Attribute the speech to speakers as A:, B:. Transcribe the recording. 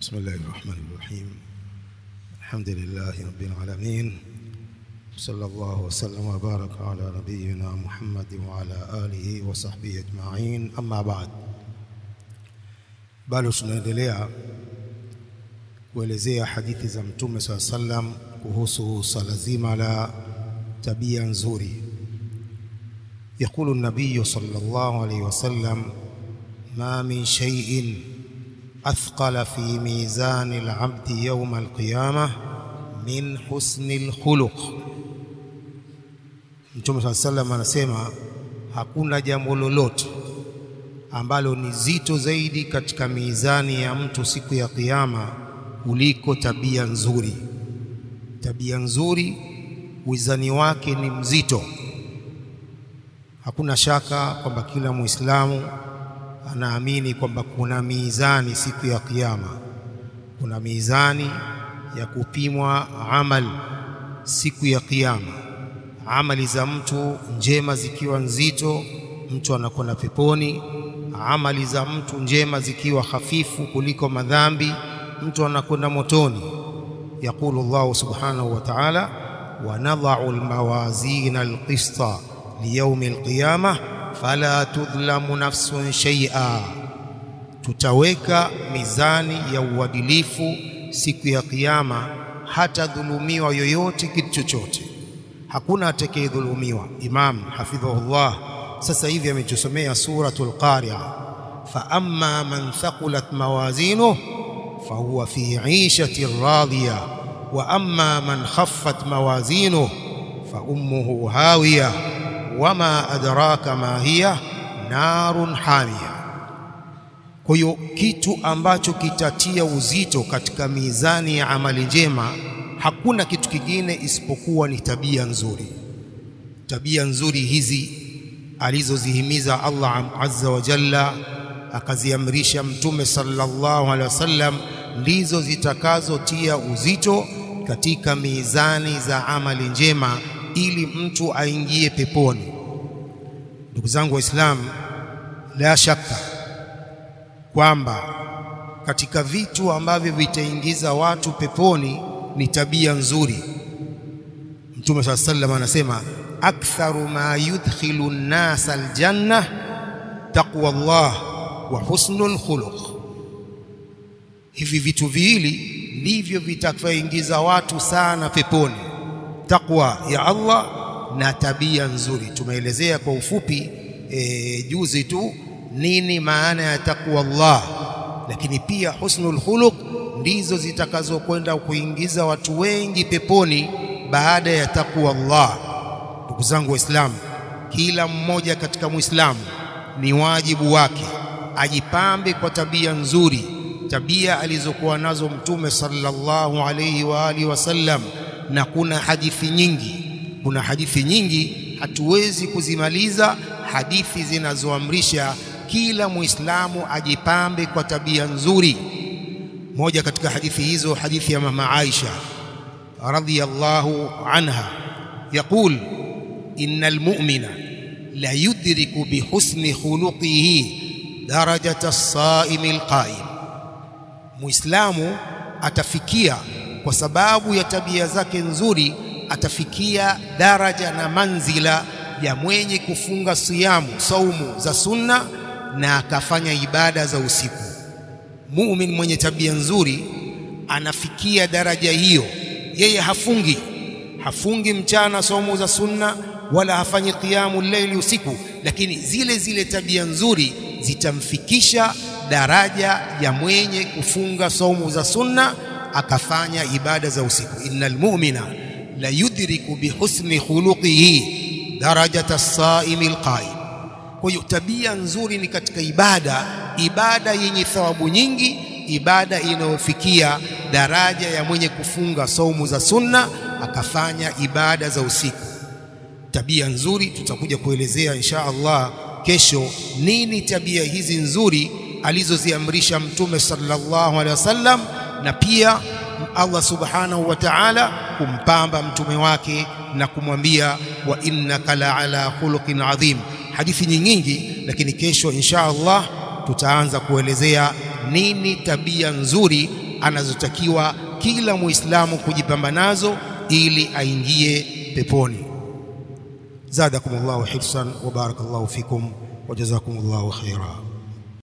A: بسم الله الرحمن الرحيم الحمد لله رب العالمين صلى الله وسلم وبارك على نبينا محمد وعلى آله وصحبه أجمعين أما بعد bado tunaendelea kuelezea hadithi za mtume saa sallam kuhusu swala zima la tabia nzuri يقول النبي صلى الله عليه وسلم ما من شيء أثقل في ميزان العبد يوم القيامة من حسن الخلق Mtume صلى الله عليه وسلم anasema hakuna jambo lolote ambalo ni zito zaidi katika mizani ya mtu siku ya kiyama kuliko tabia nzuri. Tabia nzuri wizani wake ni mzito. Hakuna shaka kwamba kila Muislamu anaamini kwamba kuna mizani siku ya kiyama, kuna mizani ya kupimwa amal siku ya kiyama. Amali za mtu njema zikiwa nzito, mtu anakwenda peponi. Amali za mtu njema zikiwa hafifu kuliko madhambi, mtu anakwenda motoni. Yaqulu Allahu subhanahu wa ta'ala, wa nadha'u almawazina alqista liyaumi alqiyamah fala tudhlamu nafsun shay'a, tutaweka mizani ya uadilifu siku ya kiyama, hata dhulumiwa yoyote kitu chochote, hakuna atakayedhulumiwa. Imam hafidhahullah sasa hivi ametusomea suratul Qari'a, fa amma man thaqulat mawazinuhu fahuwa fi 'ishatin radiya wa amma man khaffat mawazinuhu fa ummuhu hawiya wama adraka ma hiya narun hamia. Kwa hiyo kitu ambacho kitatia uzito katika mizani ya amali njema hakuna kitu kingine isipokuwa ni tabia nzuri. Tabia nzuri hizi alizozihimiza Allah azza wa jalla, akaziamrisha Mtume sallallahu alaihi wasallam, ndizo zitakazotia uzito katika mizani za amali njema ili mtu aingie peponi. Ndugu zangu Waislamu, la shaka kwamba katika vitu ambavyo vitaingiza watu peponi ni tabia nzuri. Mtume saa sallam anasema aktharu ma yudkhilu nnasa aljanna taqwa Allah wa husnul khuluq. Hivi vitu viwili ndivyo vitakavyoingiza watu sana peponi takwa ya Allah na tabia nzuri. Tumeelezea kwa ufupi e, juzi tu nini maana ya takwa Allah, lakini pia husnul khuluq ndizo zitakazokwenda kuingiza watu wengi peponi baada ya takwa Allah. Ndugu zangu Waislamu, kila mmoja katika Muislamu ni wajibu wake ajipambe kwa tabia nzuri, tabia alizokuwa nazo Mtume sallallahu alayhi wa alihi wasallam na kuna hadithi nyingi, kuna hadithi nyingi, hatuwezi kuzimaliza, hadithi zinazoamrisha kila Muislamu ajipambe kwa tabia nzuri. Moja katika hadithi hizo, hadithi ya mama Aisha radhiyallahu anha, yaqul innal mu'mina la yudriku bihusni khuluqihi darajata as-saimi al-qa'im, Muislamu atafikia kwa sababu ya tabia zake nzuri atafikia daraja na manzila ya mwenye kufunga siyamu saumu za sunna na akafanya ibada za usiku. Mumin mwenye tabia nzuri anafikia daraja hiyo, yeye hafungi hafungi mchana saumu za sunna wala hafanyi qiyamu leili usiku, lakini zile zile tabia nzuri zitamfikisha daraja ya mwenye kufunga saumu za sunna akafanya ibada za usiku. innal mu'mina la yudriku bihusni khuluqihi darajata as-saimi al-qa'im. Kwa hiyo tabia nzuri ni katika ibada, ibada yenye thawabu nyingi, ibada inayofikia daraja ya mwenye kufunga saumu za sunna akafanya ibada za usiku. Tabia nzuri tutakuja kuelezea insha Allah kesho nini tabia hizi nzuri alizoziamrisha Mtume sallallahu alaihi wasallam na pia Allah subhanahu wa ta'ala kumpamba mtume wake na kumwambia wa innaka la ala khuluqin adhim. Hadithi nyingi, lakini kesho insha Allah tutaanza kuelezea nini tabia nzuri anazotakiwa kila Muislamu kujipamba nazo ili aingie peponi. Zadakumullahu hirsan wa barakallahu fikum wa jazakumullahu khaira.